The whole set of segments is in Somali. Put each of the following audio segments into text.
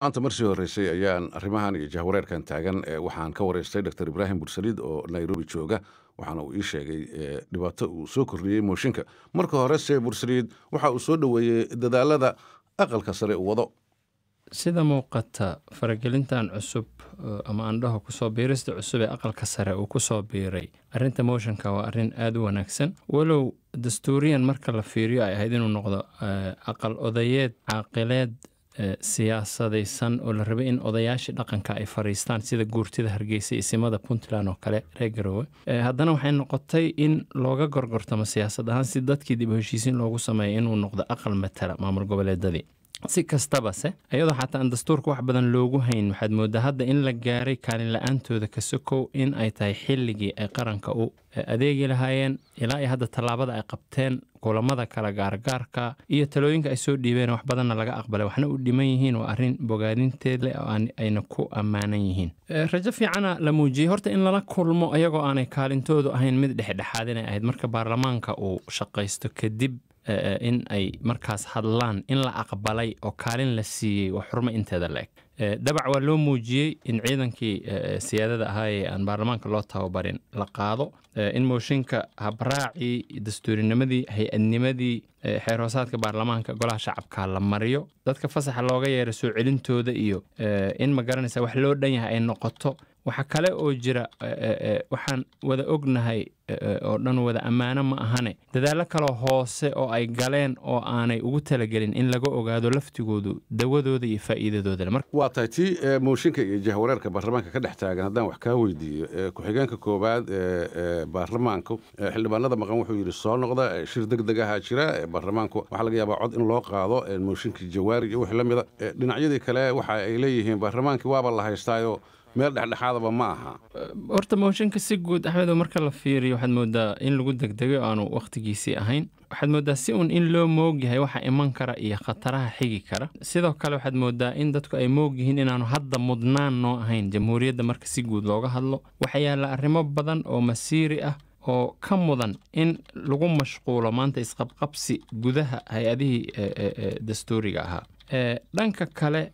maanta marsii horreysay ayaan arrimahan iyo jahwareerkan taagan waxaan ka waraystay dr ibraahim bursaliid oo nairobi jooga waxaana uu ii sheegay dhibaato uu soo kordhiyey mooshinka marka horese bursaliid waxa uu soo dhoweeyey dadaalada aqalka sare uu wado sida muuqata faragelintan cusub ama andhaho kusoo biirista cusub ee aqalka sare uu kusoo biiray arinta motionka waa arin aada u wanaagsan walow dastuuriyan marka la fiiriyo ay ahayd inuu noqdo aqal odayeed caaqileed siyaasadaysan oo la rabay in odayaashii dhaqanka ay fariistaan sida guurtida hargeysa isimada puntland oo kale reer garowe haddana waxay noqotay in looga gorgortamo siyaasad ahaan si dadkii dib u heshiisiin loogu sameeya inuu noqdo aqal matala maamul goboleedadii si kastabase iyadoo xataa aan dastuurka wax badan loogu hayn waxaad moodaa hadda in la gaaray kaalin la-aantooda ka sokow in ay tahay xilligii ay qaranka u adeegi lahaayeen ilaa iyo hadda tallaabada ay qabteen kulamada kala gaargaarka iyo talooyinka ay soo dhiibeen wax badanna laga aqbalay waxna u dhiman yihiin waa arrin bogaadinteed leh oo ayna ku ammaanan yihiin rajo fiicana la muujiyey horta in lala kulmo iyagoo aanay kaalintoodu ahayn mid dhexdhexaad inay ahayd marka baarlamaanka uu shaqaysto kadib in ay markaas hadlaan in la aqbalay oo kaalin la siiyey waa xurmo inteeda la-eg dabac waa loo muujiyey in ciidankii siyaadada ahaa ee aan baarlamaanka loo tababarin la qaado in mooshinka habraacii dastuurinimadii hay-adnimadii xeer hoosaadka baarlamaanka golaha shacabka la mariyo dadka fasaxa looga yeeray soo celintooda iyo in ma garanaysa wax loo dhan yahay ay noqoto waxaa kale oo jira waxaan wada ognahay oo dhan wada ammaano ma ahane dadaallo kaloo hoose oo ay galeen oo aanay ugu talagelin in laga ogaado laftigoodu dawadooda iyo faa'iidadooda waa tahay tii mooshinka iyo jahwareerka baarlamaanka ka dhex taagan haddaan wax kaa weydiiyo ku-xigeenka koowaad ee baarlamaanku xildhibaanada maqan wuxuu yidhi soo noqda shir deg deg ahaa jira baarlamaanku waxaa laga yaabaa cod in loo qaado mooshinkii jawaari iyo wixii la mida dhinacyadii kale waxa ay leeyihiin baarlamaankii waaba la haystaayo meel dhexdhexaadaba ma aha horta mooshinka si guud axmedo marka la fiiriyo waxaad moodaa in lagu degdegay oo aanu wakhtigiisii ahayn waxaad moodaa si uun in loo moog yahay waxa iman kara iyo khataraha xigi kara sidoo kale waxaad moodaa in dadku ay moog yihiin inaanu hadda mudnaan noo ahayn jamhuuriyadda marka si guud looga hadlo waxaa yaalla arrimo badan oo masiiri ah oo ka mudan in lagu mashquulo maanta isqabqabsi gudaha hay-adihii dastuuriga ahaa dhanka kale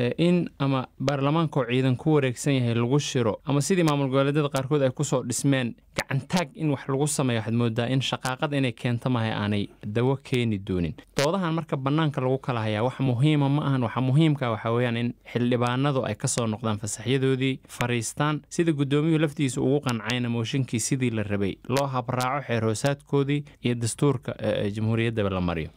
in ama baarlamaanka oo ciidan ku wareegsan yahay lagu shiro ama sidii maamul goboleedyada qaarkood ay kusoo dhismeen gacantaag in wax lagu sameeyo waxaad moodaa in shaqaaqad inay keento mahay aanay dawo keeni doonin doodahan marka bannaanka lagu kala hayaa wax muhiima ma ahan waxa muhiimka waxaa weeyaan in xildhibaanadu ay ka soo noqdaan fasaxyadoodii fariistaan sida guddoomiyuhu laftiisa ugu qancayna mooshinkii sidii la rabay loo habraaco xeer hoosaadkoodii iyo dastuurka jamhuuriyaddaba la mariyo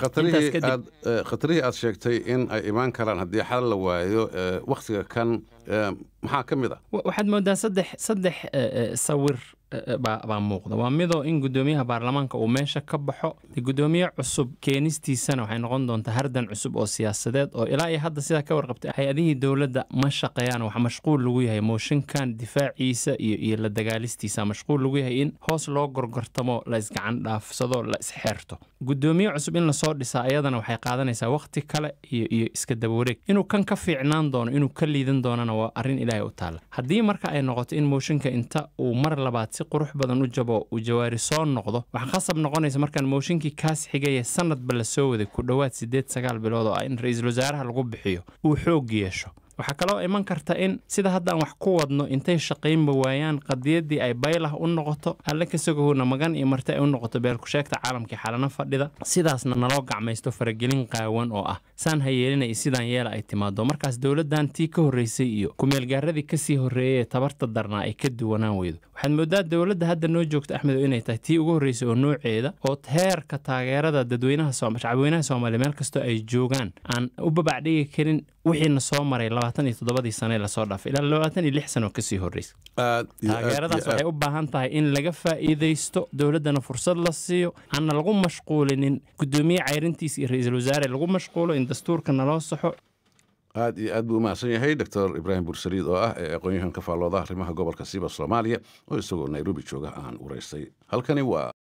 khatarihii aad sheegtay in ay imaan karaan haddii xal la waayo wakhtiga kan maxaa ka mid ah waxaad moodaa saddex saddex sawir baa muuqda waa midoo in guddoomiyaha baarlamaanka uu meesha ka baxo guddoomiye cusub keenistiisana waxay noqon doontaa hardan cusub oo siyaasadeed oo ilaa iyo hadda sidaa ka warqabtay hay-adihii dowladda ma shaqeeyaan wax mashquul lagu yahay mooshinkan difaaciisa iyo iyo la dagaalistiisa mashquul lagu yahay in hoos loo gorgortamo la isgacan dhaafsado la isxeerto guddoomiye cusub in lasoo dhisaa ayadana waxay qaadanaysaa wakhti kale iyo iyo iska dabawareeg inuu kan ka fiicnaan doono inuu ka liidan doonana waa arrin ilaahay u taalla haddii marka ay noqoto in mooshinka inta uu mar labaad si qurux badan u jabo uu jawaari soo noqdo waxaa khasab noqonaysa markaan mooshinkii kaas xigaya sanadba la soo waday ku dhowaad siddeed sagaal bilood oo ah in ra-iisul wasaaraha lagu bixiyo uu xoog yeesho waxaa kaloo iman karta in sida haddaan wax ku wadno intay shaqaynba waayaan qadiyaddii ay baylah u noqoto alle kasagahowna magan iyo marti ay u noqoto beelkusheegta caalamkii xalana fadhida sidaasna naloo gacmaysto faragelin qaawan oo ah saan ha yeelina iyo sidaan yeela ay timaado markaas dowladdan tii ka horreysay iyo kumeelgaaradii kasii horreeyay ee tabarta darnaa ay ka duwanaan weydo waxaad moodaa dowladda hadda noo joogta axmedo inay tahay tii ugu horreysay oo nooceeda oo heerka taageerada dadweynaha shacabweynaha soomaaliya meel kastoo ay joogaan aan u babacdhigi karin wixiina soo maray labaatan iyo toddobadii sane lasoo dhaafay ilaa labaatan iyo lix sano kasii horreysa taageeradaas waxay u baahan tahay in laga faa'iidaysto dowladdana fursad la siiyo aanna lagu mashquulinin guddoomiye cayrintiisa iyo ra-iisul wasaare lagu mashquulo in dastuurka naloo saxo aad iyo aad buu umahadsan yahay doctor ibraahim bursaliid oo ah ee aqoon-yahan ka faallooda arrimaha gobolka siiba soomaaliya oo isagoo nairobi jooga aan waraystay halkani waa